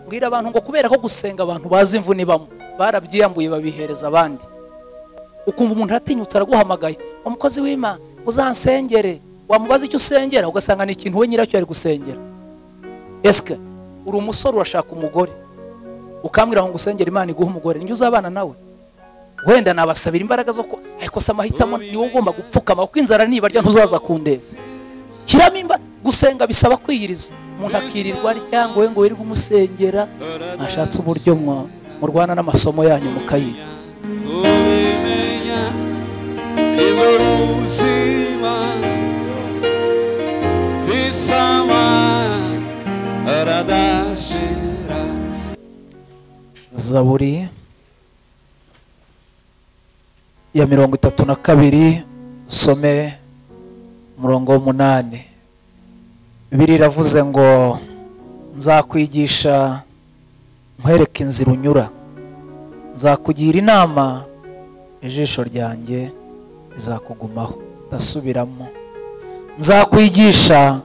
mbwira abantu ngo kubera ko gusenga abantu bazi imvune ibamo barabyiyambuye babihereza abandi ukumva umuntu aratinyutse araguhamagaye umukozi w'imana uzansengere wamubaza icyo usengera ugasanga ni ikintu we nyiracyo ari gusengera esike uri umusore urashaka umugore ukambwira ngo usengere imana iguhe umugore njye uzabana nawe wenda nabasabira imbaraga zo kuba ariko se amahitamo ni wowe ugomba gupfukama kuko inzara nibarya ntuzaza kundeba shyiramo imbaraga gusenga bisaba kwiyiriza umuntu akirirwa arya ngo we ngo wirirwe umusengera mwashatse uburyo mwa- murwana n'amasomo yanyu mukayiga kubimenya nibwo buzima bisama aradashira zaburi ya mirongo itatu na kabiri usome umurongo w'umunani bibiri iravuze ngo nzakwigisha nkwereke inzira unyura nzakugira inama ijisho ryanjye rizakugumaho ndasubiramo nzakwigisha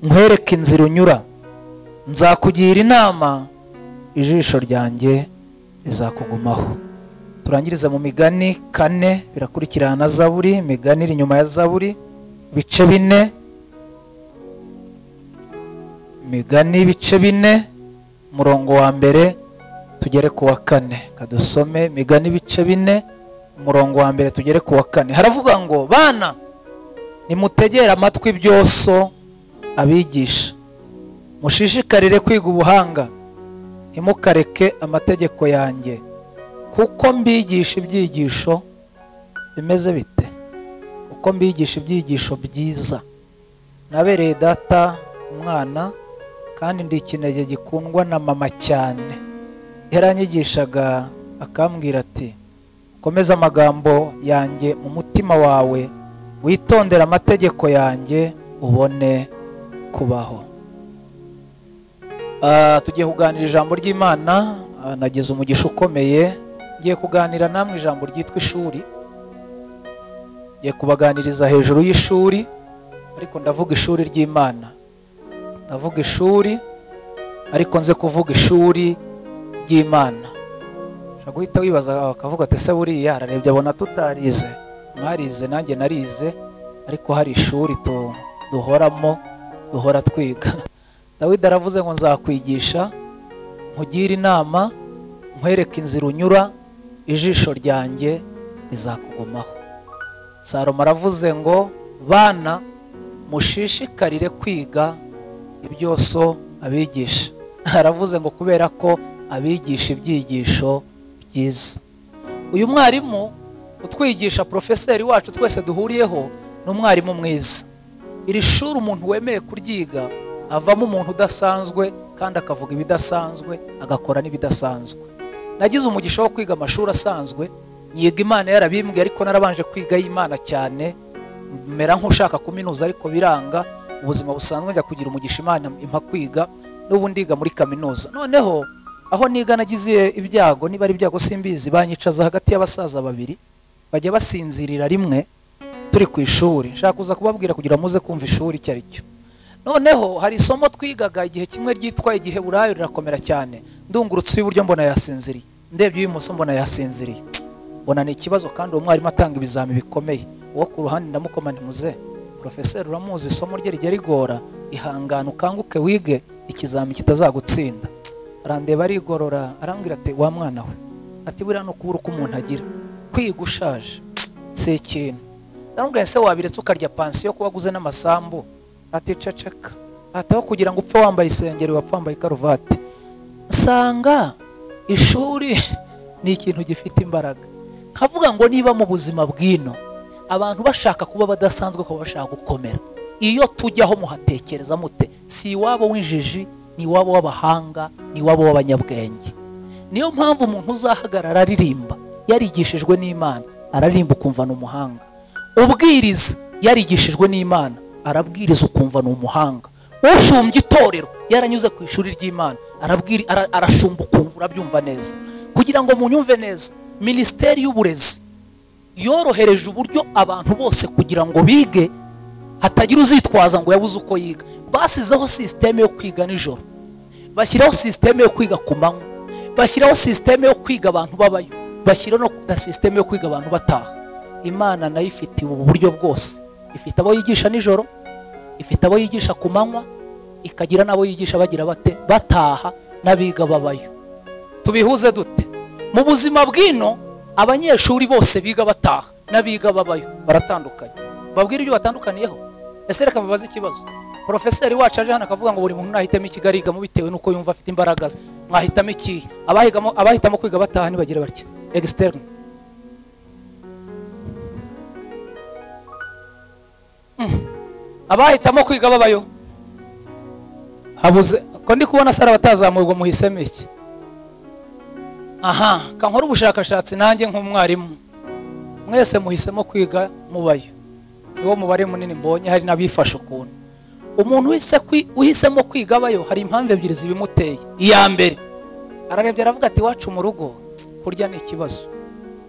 nkwereke inzira unyura nzakugira inama ijisho ryanjye rizakugumaho turangirize mu migani kane birakurikirana na zaburi imigani iri inyuma ya zaburi ibice bine imigani ibice bine umurongo wa mbere tugere ku wa kane kadusome imigani ibice bine umurongo wa mbere tugere ku wa kane haravuga ngo bana nimutegere amatwi ibyoso abigisha mushishikarire kwiga ubuhanga ntimukareke amategeko yanjye kuko mbigisha ibyigisho bimeze bite kuko mbigisha ibyigisho byiza nabereye data umwana kandi ndi ikinege gikundwa na mama cyane yaranyigishaga akambwira ati komeza amagambo yanjye mu mutima wawe witondere amategeko yanjye ubone kubaho Ah, tugiye kuganira ijambo ry'imana ah, nagize umugisha ukomeye ngiye kuganira namwe ijambo ryitwa ishuri ngiye kubaganiriza hejuru y'ishuri ariko ndavuga ishuri ry'imana ndavuga ishuri ariko nze kuvuga ishuri ry'imana ushobora guhita wibaza bakavuga ati se buriya ararebye abona tutarize mwarize nanjye narize ariko hari ishuri tu- duhoramo duhora twiga dawidi aravuze ngo nzakwigisha nkugire inama nkwereke inzira unyura ijisho ryanjye rizakugumaho salomo aravuze ngo bana mushishikarire kwiga ibyoso abigisha aravuze ngo kubera ko abigisha ibyigisho byiza uyu mwarimu utwigisha porofeseri wacu twese duhuriyeho ni umwarimu mwiza iri shuri umuntu wemeye kuryiga avamo umuntu udasanzwe kandi akavuga ibidasanzwe agakora n'ibidasanzwe nagize umugisha wo kwiga amashuri asanzwe nyiga imana yarabimbwiye ariko narabanje kwiga y'imana cyane mera nk'ushaka kuminuza ariko biranga ubuzima busanzwe njya kugira umugisha imana impa kwiga n'ubu ndiga muri kaminuza noneho aho niga nagize ibyago niba ari ibyago simbizi banyicaza hagati y'abasaza babiri bajya basinzirira rimwe turi ku ishuri nshaka kuza kubabwira kugira muze kumva ishuri icyo ari cyo noneho hari isomo twigaga igihe kimwe ryitwa igihe burayo rirakomera cyane ndungurutse uw'iburyo mbona yasinziriye ndebye uw'ibumoso mbona yasinziriye mbona ni ikibazo kandi uwo mwarimu atanga ibizami bikomeye uwo ku ruhande ndamukoma ntimuze porofeseri uramuzi isomo rye rijya rigora ihangane ukanguke wige ikizami kitazagutsinda arandeba arigorora arambwira ati wa mwana we ati buriya ni ukubura uko umuntu agira kwiga ushaje si ikintu ndaramubwira se wabiretse ukarya pansiyo kuba aguze n'amasambu ati ceceka ataho kugira ngo upfe wambaye isengeri wapfa wambaye karuvati nsanga ishuri ni ikintu gifite imbaraga nkavuga ngo niba mu buzima bw'ino abantu bashaka kuba badasanzwe kuba bashaka gukomera iyo tujyaho muhatekereza mute si iwabo w'injiji ni iwabo w'abahanga ni iwabo w'abanyabwenge niyo mpamvu umuntu uzahagarara aririmba yarigishijwe n'imana ararimba ukumva ni umuhanga ubwiriza yarigishijwe n'imana arabwiriza ukumva ni umuhanga ushumbye itorero yaranyuze ku ishuri ry'imana arabwiri ara- arashumba ukumva urabyumva neza kugira ngo munyumve neza minisiteri y'uburezi yorohereje uburyo abantu bose kugira ngo bige hatagira uzitwaza ngo yabuze uko yiga basizeho sisiteme yo kwiga nijoro bashyiraho sisiteme yo kwiga ku manywa bashyiraho sisiteme yo kwiga abantu babayo bashyiraho na sisiteme yo kwiga abantu bataha imana nayo ifitiye ubu buryo bwose ifite abo yigisha nijoro ifite abo yigisha ku manywa ikagira n'abo yigisha bagira bate bataha n'abiga babayo tubihuze dute mu buzima bw'ino abanyeshuri bose biga bataha n'abiga babayo baratandukanye babwire ibyo batandukaniyeho ese reka mbabaze ikibazo porofeseri wacu aje hano akavuga ngo buri muntu nahitamo ikigo arigamo bitewe n'uko yumva afite imbaraga ze mwahitamo ikihe abahigamo abahitamo kwiga bataha ntibagira batya egisiterine abahitamo kwiga babayo habuze ko ndi kubona sara batazamurwa muhisemo iki aha kankora ubushakashatsi nanjye nk'umwarimu mwese muhisemo kwiga mubayo niwo mubare munini mbonye hari n'abifashe ukuntu umuntu uhise kwi- uhisemo kwiga abayo hari impamvu ebyiri zibimuteye iya mbere ararebye aravuga ati iwacu mu rugo kurya ni ikibazo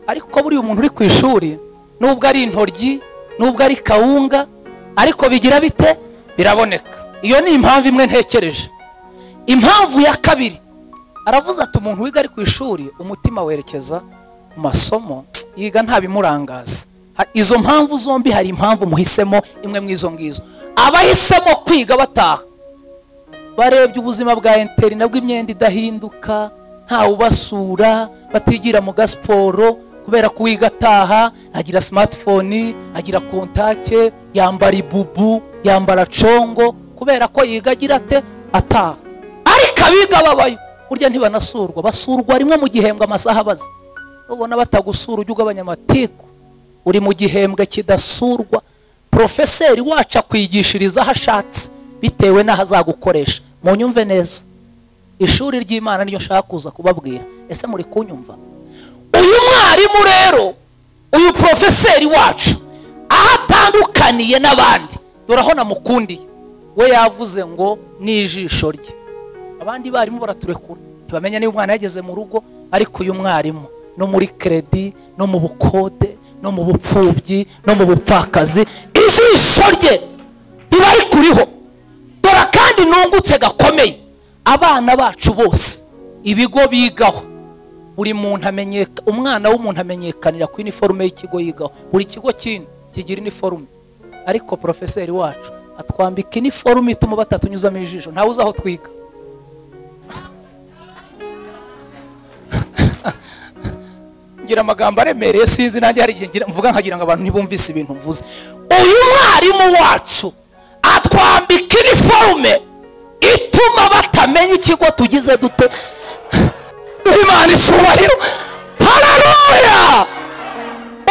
ariko ko buriya umuntu uri ku ishuri nubwo ari intoryi nubwo ari kawunga ariko bigira bite biraboneka iyo ni impamvu imwe ntekereje impamvu ya kabiri aravuze ati umuntu wiga ari ku ishuri umutima werekeza ku masomo yiga nta bimurangaza Ha- izo mpamvu zombi hari impamvu muhisemo imwe mu izo ngizo abahisemo kwiga bataha barebye ubuzima bwa interina bw'imyenda idahinduka ntawe ubasura batigira mu gasiporo kubera ko uwiga ataha agira smartphone agira kontake yambara ibubu yambara congo kubera ko yiga agira ate ataha ariko abiga babayo burya ntibanasurwa basurwa rimwe mu gihembwe amasaha abaze nubona batagusura ujye ugabanya amatiku uri mu gihembwe kidasurwa porofeseri wacu akwigishiriza aho ashatse bitewe n'aho azagukoresha mu nyumve neza ishuri ry'imana niryo nshaka kuza kubabwira ese muri kunyumva uyu mwarimu rero uyu porofeseri wacu aho atandukaniye n'abandi dore aho namukundiye we yavuze ngo ni ijisho rye abandi barimu baraturekura ntibamenya niba umwana yageze mu rugo ariko uyu mwarimu no muri kredi no mu bukode no mu bupfubyi no mu bupfakazi ijisho rye riba rikuriho dore kandi nungutse gakomeye abana bacu bose ibigo bigaho buri muntu amenyeka umwana w'umuntu amenyekanira ku iniforume y'ikigo yigaho buri kigo kindi kigira iniforume ariko porofeseri wacu atwambika iniforume ituma batatunyuzamo ijisho ntawe uzi aho twiga ngira amagambo aremereye sinzi nanjye hari igihe ngira- mvuga nkagira ngo abantu ntibumvise ibintu mvuze uyu mwarimu wacu atwambika iniforume ituma batamenya ikigo tugize dute imana icyubahiro hararuya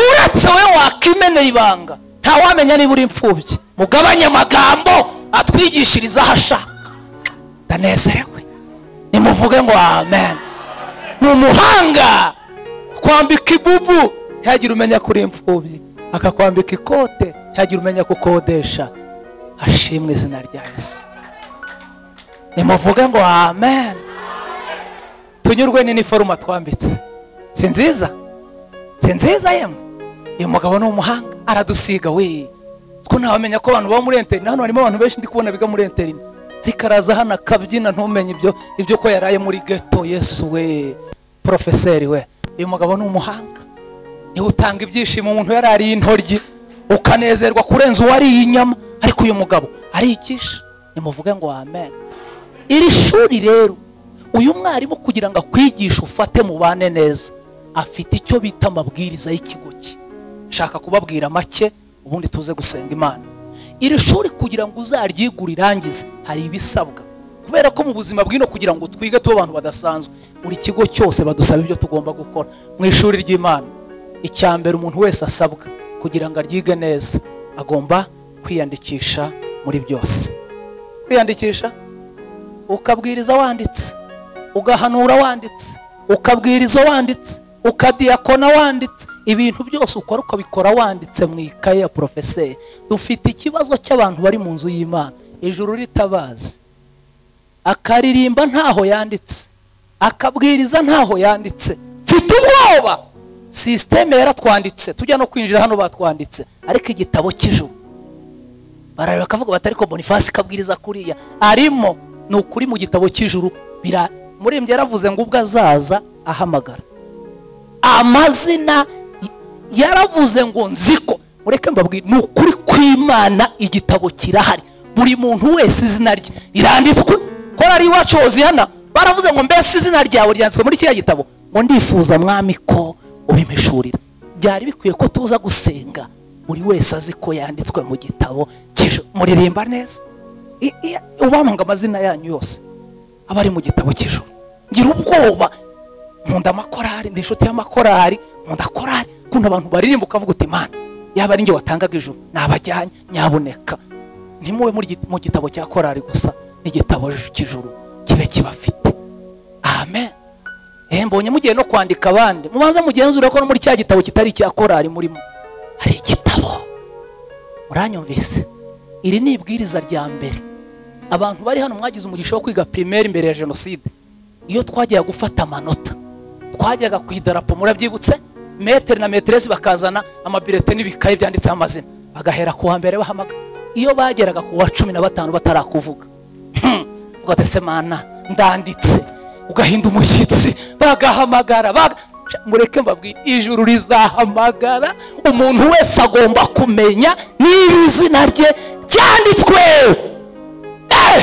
uretse we wakimenera ibanga ntawamenya niba uri imfubyi mugabanye amagambo atwigishiriza aho ashaka ndanezerewe nimuvuge ngo amen ni umuhanga kwambika ibubu ntihagire umenya kuri imfubyi akakwambika ikote ntihagire umenya kukodesha hashimwe izina rya yesu nimuvuge ngo amen tunyurwe n'iniforume atwambitse si nziza si nziza yemwe uyu mugabo ni umuhanga aradusiga we two ntawamenya ko abantu baba muri enterine hano harimo abantu benshi ndi kubona biga muri enterine ariko araza hano akabyina ntumenye ibyo ibyo ko yaraye muri geto yesu we porofeseri we uyu mugabo ni umuhanga niwe utanga ibyishimo umuntu yarariye intoryi ukanezerwa kurenza uwariye inyama ariko uyu mugabo arigisha nimuvuge ngo amen iri shuri rero uyu mwarimu kugira ngo akwigishe ufate mubane neza afite icyo bita amabwiriza y'ikigo cye shaka kubabwira make ubundi tuze gusenga imana iri shuri kugira ngo uzaryige urirangize hari ibisabwa kubera ko mu buzima bw'ino kugira ngo twige tube abantu badasanzwe buri kigo cyose badusaba ibyo tugomba gukora mu ishuri ry'imana icya mbere umuntu wese asabwa kugira ngo aryige neza agomba kwiyandikisha muri byose kwiyandikisha ukabwiriza wanditse ugahanura wanditse ukabwiriza wanditse ukadiyakona wanditse ibintu byose ukora ukabikora wanditse mu ikaye ya porofeseri dufite ikibazo cy'abantu bari mu nzu y'imana ijuru ritabazi akaririmba ntaho yanditse akabwiriza ntaho yanditse mfite ubwoba sisiteme yaratwanditse tujya no kwinjira hano batwanditse ariko igitabo cy'ijuru barareba bakavuga bati ariko bonifasi kabwiriza kuriya arimo ni ukuri mu gitabo cy'ijuru bira murembye yaravuze ngo ubwo azaza ahamagara amazina yaravuze ngo nziko mureke mbabwire ni ukuri kw'imana igitabo kirahari buri muntu wese izina rye iranditswe korari iwacu hoziyana baravuze ngo mbese izina ryawe ryanditswe muri kiriya gitabo ngo ndifuza mwami ko ubimishurira byari bikwiye ko tuza gusenga buri wese azi ko yanditswe mu gitabo cy'ijoro muririmba neza I- i- ubamanga amazina yanyu yose aba ari mu gitabo cy'ijoro ngira ubwoba nkunda amakorari ndi inshuti y'amakorari nkunda korari ukuntu abantu baririmba ukavuga uti imana yaba ari njye watangaga ijuru nabajyanye nyaboneka ntimube muri gi- mu gitabo cya korari gusa n'igitabo cy'ijuru kibe kibafite amen Eh, mbonye mugiye no kwandika abandi mubanze mugenzure ko no muri cya gitabo kitari icya korari murimo hari igitabo muranyumvise iri ni ibwiriza rya mbere abantu bari hano mwagize umugisha wo kwiga primaire mbere ya jenoside iyo twajyaga gufata amanota twajyaga ku idarapo murabyibutse metere na meteresi bakazana amabirete n'ibikayi byanditseho amazina bagahera ku wa mbere bahamaga iyo bageraga ku wa cumi na batanu batarakuvuga ugatesemana ndanditse ugahinda umushyitsi bagahamagara baga- Sha, mureke mbabwire ijuru rizahamagara umuntu wese agomba kumenya niba izina rye ryanditswe Eh!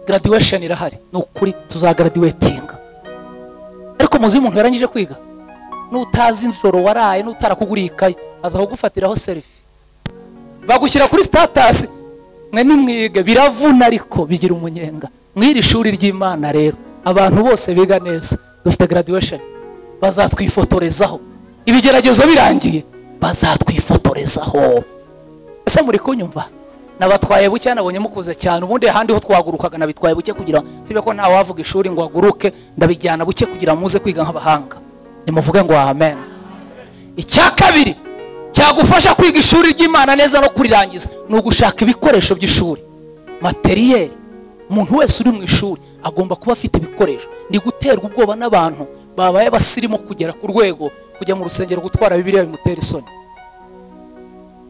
graduation irahari ni ukuri tuzagraduatinga ariko muzi umuntu yarangije kwiga nutazi inzoro waraye n'utarakuguriye ikayi aza kugufatiraho serifi bagushyira kuri sitatasi mwe nimwige biravuna ariko bigira umunyenga mw'iri shuri ry'imana rero abantu bose biga neza dufite graduation bazatwifotorezaho ibigeragezo birangiye bazatwifotorezaho ese muri kunyumva nabatwaye buke nabonye mukuze cyane ubundi ahandi ho twagurukaga nabitwaye buke kugira sibe ko nta wavuga ishuri ngo aguruke ndabijyana buke kugira muze kwiga nk'abahanga nimuvuge ngo amen icya kabiri cyagufasha kwiga ishuri ry'imana neza no kurirangiza ni ugushaka ibikoresho by'ishuri materiyeri umuntu wese uri mu ishuri agomba kuba afite ibikoresho ni guterwa ubwoba n'abantu babaye abasirimu kugera ku rwego kujya mu rusengero gutwara bibiliya bimutera isoni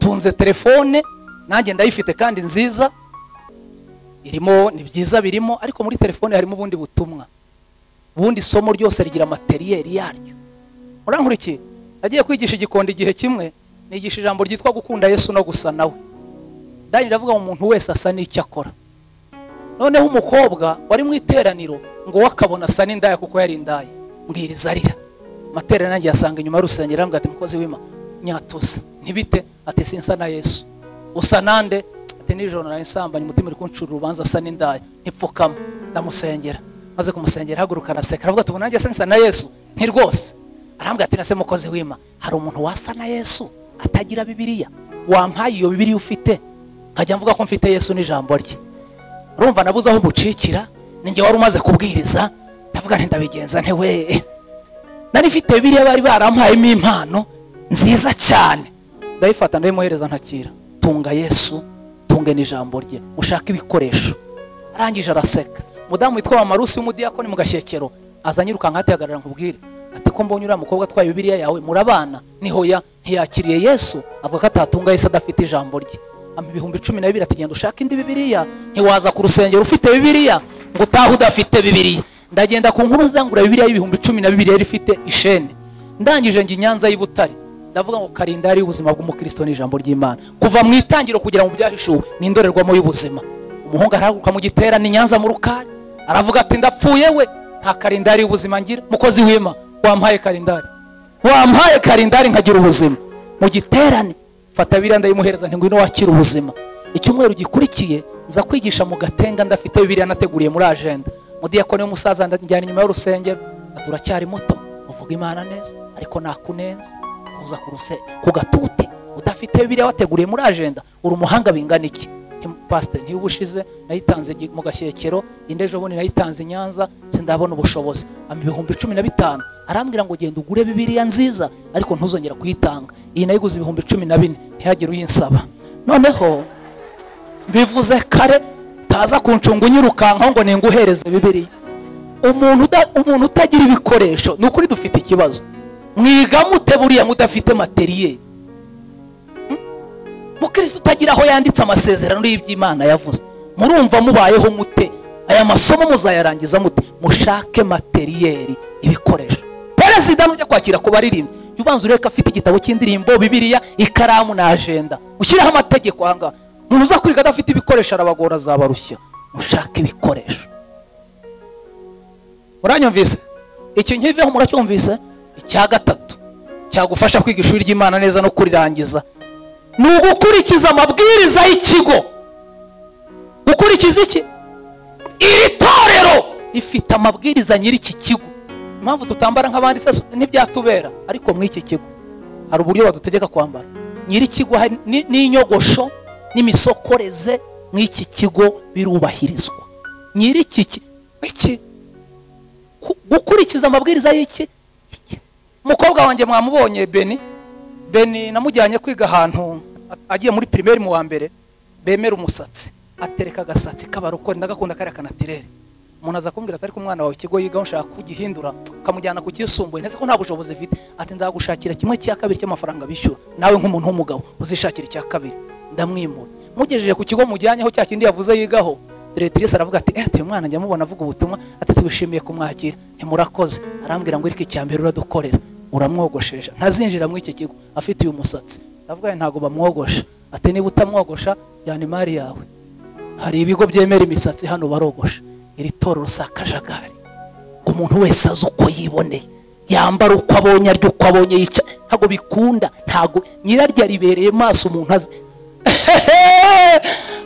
tunze telefone nanjye ndayifite kandi nziza irimo ni byiza birimo ariko muri telefone harimo ubundi butumwa ubundi isomo ryose rigira materiyeri yaryo urankurikiye nagiye kwigisha igikondo igihe kimwe nigisha ijambo ryitwa gukunda yesu no gusa nawe ndangije ndavuga ngo umuntu wese asa n'icyo akora noneho umukobwa wari mu iteraniro ngo we akabona asa n'indaya kuko yari indaya mbwiriza arira amateraniro nanjye yasanga inyuma y'urusengero arambwira ati mukozi w'ima nyatuza ntibite ati sinsa na yesu usa nande ati nijoro nari nsambanye umutima uri kunshura urubanza asa n'indaya ntipfukama ndamusengera maze kumusengera ahaguruka araseka aravuga ati ubu nanjye se nsa na yesu nti rwose arambwira ati nase mukozi w'ima hari umuntu wasa na yesu atagira bibiliya wampaye iyo bibiliya ufite nkajya mvuga ko mfite yesu n'ijambo rye urumva nabuze aho mucikira ninjye wari umaze kubwiriza ndavuga nti ndabigenza nti we nari mfite biriya bari barampayemo impano nziza cyane ndayifata ndayimuhereza ntakira tunga yesu tunge n'ijambo rye ushake ibikoresho arangije araseka umudamu witwa mamarusi w'umudiyakoni mu gashyekero aza nyirukanka atihagarara nkubwire ati ko mbonye uriya mukobwa atwaye bibiriya yawe murabana nihoya ntiyakiriye yesu avuga ko atatunga yesu adafite ijambo rye ampa ibihumbi cumi na bibiri ati genda ushake indi bibiriya ntiwaza ku rusengero ufite bibiriya ngo utahe udafite bibiriya ndagenda ku nkuru zangura bibiriya y'ibihumbi cumi na bibiri yari ifite ishene ndangije njye i nyanza y'ibutare ndavuga ngo karinda ari ubuzima bw'umukristo n'ijambo ry'imana kuva mu itangiro kugera mu byahishuwe ni indorerwamo y'ubuzima umuhungu arahaguruka mu giterane i nyanza mu rukari aravuga ati ndapfuye we nta karindari y'ubuzima ngira mukozi w'ima wampaye karindari wampaye karindari nkagira ubuzima mu giterane fata biriya ndayimuhereza nti ngwino wakira ubuzima icyumweru gikurikiye nza kwigisha mu gatenga ndafite biriya nateguriye muri agenda umudiyakoni w'umusaza njyana inyuma y'urusengero ati uracyari muto uvuga imana neza ariko nakunenza uza ku ruse ku gatuti udafite biriya wateguriye muri agenda uri umuhanga bingana iki pasite ntiyo ubushize nayitanze gi- mu gashyekero indi ejo bundi nayitanze i nyanza sindabona ubushobozi ama ibihumbi cumi na bitanu arambwira ngo genda ugure bibiriya nziza ariko ntuzongera kuyitanga iyi nayiguze ibihumbi cumi na bine ntihagire uyinsaba noneho bivuze kare taza kuncunga unyirukankaho ngo ninguhereze bibiriya umuntu uda- umuntu utagira ibikoresho ni ukuri dufite ikibazo mwiga mute buriya mudafite materiyeri mukristo utagira aho yanditse amasezerano y'iby'imana yavuze murumva mubayeho mute aya masomo muzayarangiza mute mushake materiyeri ibikoresho perezida nujya kwakira ku baririmbyi jya ubanza urebe ko afite igitabo cy'indirimbo bibiriya ikaramu na ajenda ushyireho amategeko ahangaha umuntu uza kwiga adafite ibikoresho arabagora azabarushya mushake ibikoresho muranyumvise iki nkiveho muracyumvise icya gatatu cyagufasha kwiga ishuri ry'imana neza no kurirangiza ni ugukurikiza amabwiriza y'ikigo gukurikiza iki iri torero rifite amabwiriza nyiri iki kigo impamvu tutambara nk'abandi se ntibyatubera ariko muri iki kigo hari uburyo badutegeka kwambara nyiri ikigo hari ni- n'inyogosho n'imisokoreze mw'iki kigo birubahirizwa nyiri iki ki- iki ku- gukurikiza amabwiriza y'iki Iki. umukobwa wanjye mwamubonye beni beni namujyanye kwiga ahantu a- agiye muri pirimeri mu wa mbere bemera umusatsi atereka agasatsi k'abarokore ndagakunda kariya kanatirere umuntu aza kumbwira ati ariko umwana wawe ikigo yigaho ushaka kugihindura ukamujyana ku kisumbuye ndetse ko nta bushobozi afite ati nzagushakira kimwe cya kabiri cy'amafaranga bishyura nawe nk'umuntu w'umugabo uzishakira icya kabiri ndamwimura mugejeje ku kigo mujyanyeho cya kindi yavuze yigaho diretirisi aravuga ati eh ati uyu mwana njya mubona avuga ubutumwa ati twishimiye kumwakira ntimurakoze arambwira ngo irike icya mbere uradukorera uramwogoshesha ntazinjira muri iki kigo afite uyu musatsi ndavuga ngo ntabwo bamwogosha ati niba utamwogosha jyana imari yawe hari ibigo byemera imisatsi hano barogosha iri torero si akajagari umuntu wese azi uko yiboneye yambara uko abonye arya uko abonye yica ntabwo bikunda ntabwo nyiraryo aribereye maso umuntu azi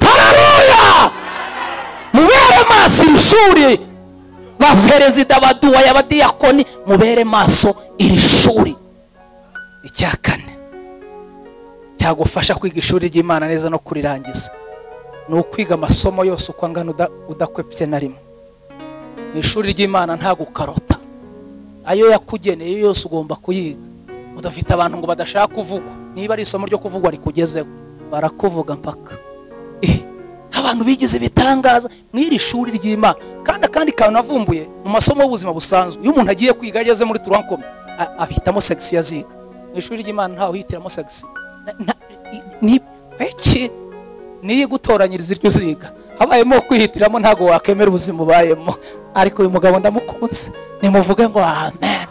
hararuya mubere maso iri shuri ba perezida baduwaye abadiyakoni mubere maso iri shuri icya kane cyagufasha kwiga ishuri ry'imana neza no kurirangiza ni ukwiga amasomo yose uko angana uda- udakwepye na rimwe mu ishuri ry'imana nta gukarota ayo yakugeneye yose ugomba kuyiga udafite abantu ngo badashaka kuvugwa niba ari isomo ryo kuvugwa rikugezeho barakuvuga mpaka Eh, abantu bigize ibitangaza mu iri shuri ry'imana kandi akandi kantu navumbuye mu masomo y'ubuzima busanzwe iyo umuntu agiye kwiga ageze muri turankome a- ahitamo segisi yaziga mu ishuri ry'imana ntawe uhitiramo segisi Na- na- i- ni iki niyo igutoranyiriza iryo uziga habayemo kwihitiramo ntabwo wakemera ubuzima ubayemo ariko uyu mugabo ndamukunze nimuvuge ngo amen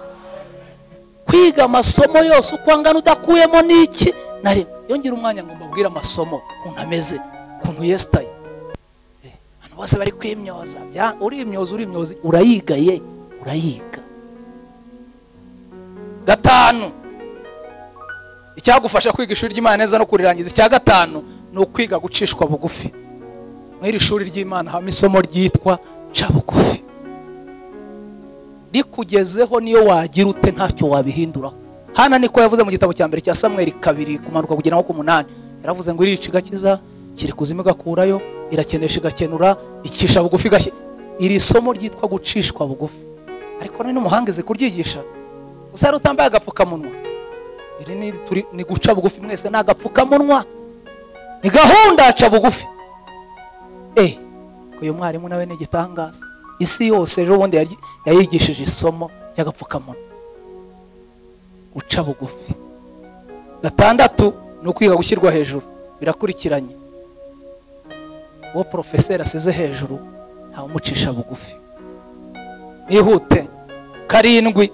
kwiga amasomo yose uko angana udakuyemo n'iki na rimwe yongera umwanya ngo mbabwire amasomo ukuntu ameze ukuntu yesitaye Eh, abantu bose bari kwimyoza bya- urimyoza urimyoza urayiga ye urayiga gatanu icyagufasha kwiga ishuri ry'imana neza no kurirangiza icya gatanu ni ukwiga gucishwa bugufi muri iri shuri ry'imana habamo isomo ryitwa ca bugufi rikugezeho niyo wagira ute ntacyo wabihinduraho hana niko yavuze mu gitabo cya mbere cya samweri kabiri kumanuka kugera nko ku munani yaravuze ngo irica igakiza kiri kuzima igakurayo irakenesha igakenura icisha bugufi igashyi iri somo ryitwa gucishwa bugufi ariko none n'umuhangizi kuryigisha usari utambaye agapfukamunwa iri ni, turi, ni guca bugufi mwese ni agapfukamunwa ni gahunda aca bugufi eh ko uyu mwarimu nawe ni igitangaza isi yose ejo bundi yari- yayigishije isomo ry'agapfukamunwa uca bugufi gatandatu ni ukwiga gushyirwa hejuru birakurikiranye uwo porofeseri asize hejuru ntawumucisha bugufi nihute karindwi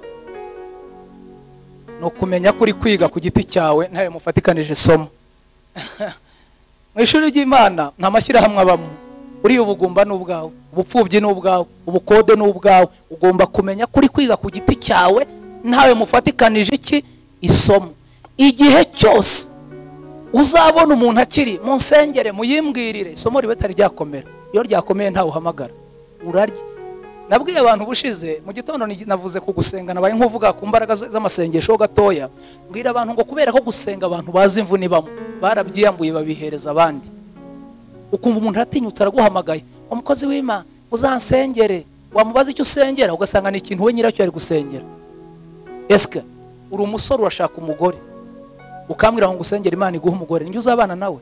ni ukumenya ko uri kwiga ku giti cyawe ntawe mufatikanije isomo mu ishuri ry'imana nta mashyirahamwe abamo uriya ubugumba ni ubwawe ubupfubyi ni ubwawe ubukode ni ubwawe ugomba kumenya ko uri kwiga ku giti cyawe ntawe mufatikanije iki isomo igihe cyose uzabona umuntu akiri munsengere muyibwirire isomo ribe atari ryakomera iyo ryakomeye ntawe uhamagara urarya nabwiye abantu ubushize mu gitondo ni- navuze ku gusenga nabaye nk'uvuga ku mbaraga z- z'amasengesho gatoya mbwira abantu ngo kubera ko gusenga abantu bazi imvune ibamo barabyiyambuye babihereza abandi ukumva umuntu aratinyutse araguhamagaye umukozi w'imana uzansengere wamubaza icyo usengera ugasanga ni ikintu we nyiracyo ari gusengera esike uri umusore urashaka umugore ukambwira ngo usengere imana iguhe umugore njye uzabana nawe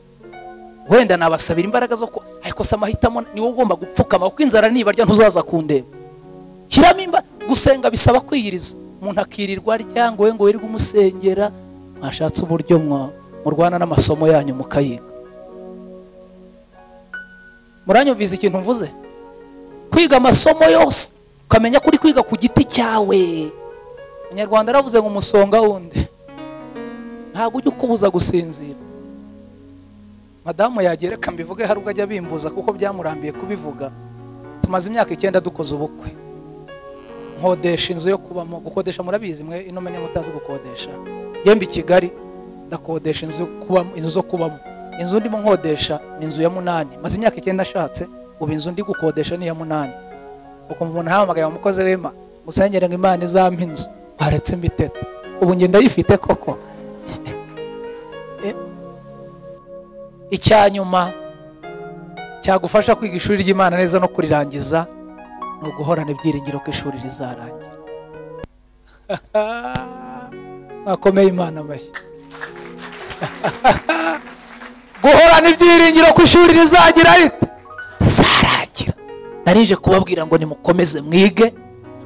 wenda nabasabira imbaraga zo ku ariko se amahitamo ni wowe ugomba gupfukama kuko inzara nibarya ntuzaza kundeba shyiramo imba gusenga bisaba kwiyiriza umuntu akirirwa arya ngo we ngo wirirwe umusengera mwashatse uburyo mwa- murwana n'amasomo yanyu mukayiga muranyumvise ikintu mvuze kwiga amasomo yose ukamenya ko uri kwiga ku giti cyawe umunyarwanda aravuze ngo umusonga wundi ntabwo ujya ukubuza gusinzira madamu yagereka mbivuge hari ubwo ajya abimbuza kuko byamurambiye kubivuga tumaze imyaka icyenda dukoze ubukwe nkodesha inzu yo kubamo gukodesha murabizi mwe ino menya mutazi gukodesha ngembe i kigali ndakodesha inzu yo kubamo inzu zo kubamo inzu ndimo nkodesha ni inzu ya munani maze imyaka icyenda ashatse ubu inzu ndi gukodesha ni iya munani ukumva umuntu ahamagaye umukozi w'ima musengere ngo imana izampa inzu waretse imiteta ubu ngenda yifite koko icya nyuma cyagufasha kwiga ishuri ry'imana neza no kurirangiza ni uguhorana ibyiringiro ko ishuri rizarangira mwakomeye imana amashyi guhorana ibyiringiro ko ishuri rizagira rite rizarangira narije kubabwira ngo nimukomeze mwige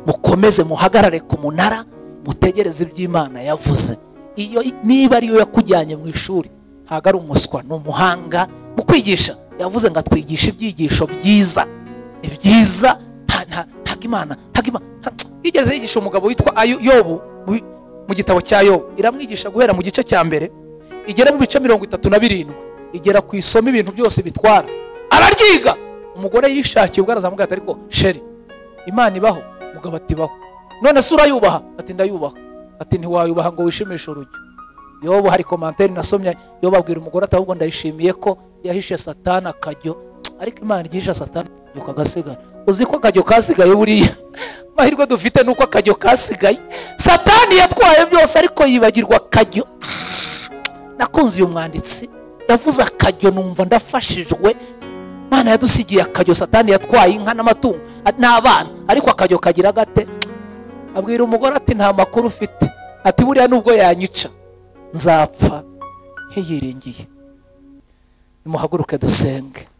mukomeze muhagarare ku munara mutegereze iby'imana yavuze iyo niba ariyo yakujyanye mu ishuri ntabwo ari umuswa ni umuhanga mu kwigisha yavuze ngo atwigishe ibyigisho byiza ni byiza nta- nta- ntabwo imana ntabwo imana nta- yigeze yigisha umugabo witwa Ayo- yobu mu- mu gitabo cya yobu iramwigisha guhera mu gice cya mbere igera mu bice mirongo itatu na birindwi igera ku isomo ibintu byose bitwara araryiga umugore yishakiye ubwo arazamubwira ati ariko sheri imana ibaho umugabo ati ibaho none se urayubaha ati ndayubaha ati ntiwayubaha ngo wishimishe urujyo yobu hari komantere nasomye yobu abwira umugore ati ahubwo ndayishimiye ko yahishe satana akajyo ariko imana igihisha satana akajyo kagasigara uzi ko akajyo kasigaye buriya amahirwe dufite ni uko akajyo kasigaye satani yatwaye byose ariko yibagirwa akajyo nakunze uyu mwanditsi yavuze akajyo numva ndafashijwe imana yadusigiye akajyo satani yatwaye inka n'amatungo a- n'abana ariko akajyo kagira gate abwira umugore ati nta makuru ufite ati buriya nubwo yanyica nzapfa nkiyiringiye nimuhaguruke dusenge